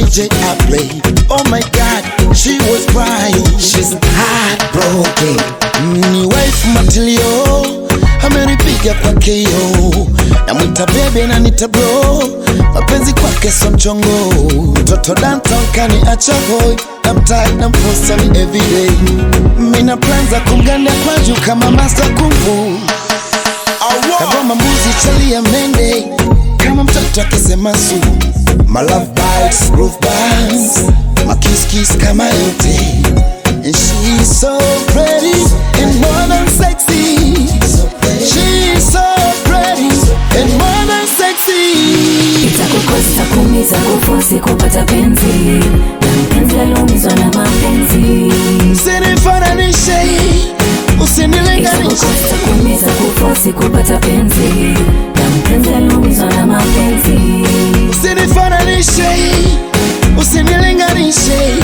subject I play. Oh my God, she was crying. She's heartbroken. Ni wife matilio amenipiga kwa KO, namwita bebe na nita bro, mapenzi kwake so mchongo. Mtoto Danton kaniacha hoi, namtai na mposta ni everyday. Mina plan za kumganda kwa juu kama master kung fu kagoma mbuzi chalia mende kama mtoto akisema su my love bites groove bands my kiss kiss kama yote and she's so pretty and more than sexy she's so pretty and more than sexy itakukosa kumiza kufosi kupata penzi na mpenzi aliumizwa na mapenzi usinifananishe usinilinganishe itakukosa kumiza kufosi kupata penzi na mpenzi aliumizwa na mapenzi usinifananishe usinilinganishe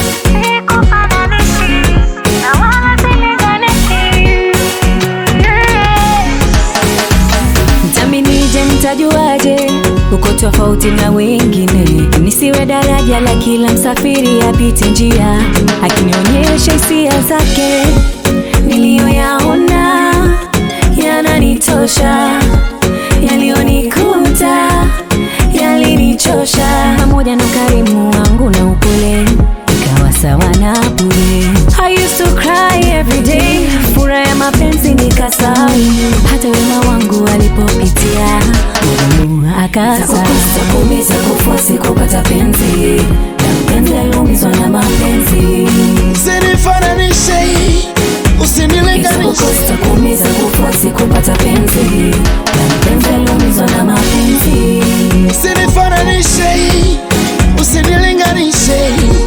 Mtaminije, mtajuaje uko tofauti na wengine? Nisiwe daraja la kila msafiri apite njia, akinionyesha hisia zake niliyoyaona yananitosha, yaliyonikuta yalinichosha, pamoja na ukarimu wangu na upole ikawa sawa na bure. I used to cry every day, furaha ya mapenzi nikasahau, hata wema wangu alipopitia Mungu akasa kumiza kufosi kupata penzi na mpenzi aliumizwa na mapenzi usinifananishe usinilinganishe Kukosa kumiza kufosi kupata penzi na mpenzi aliumizwa na mapenzi usinifananishe usinilinganishe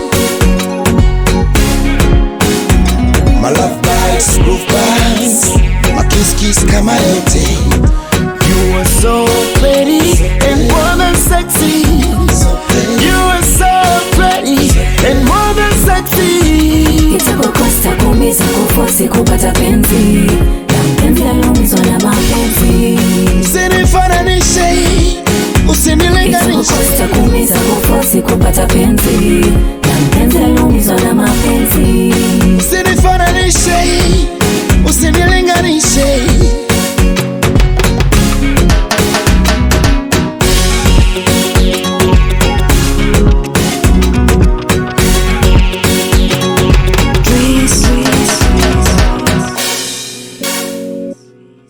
My love bites groove bands My kiss kiss kama yote You are so pretty and more than sexy You are so pretty and more than sexy itakukosa kumiza kufosi kupata penzi na mpenzi aliumizwa na mapenzi Usinifananishe usinilinganishe itakukosa kumiza kufosi kupata penzi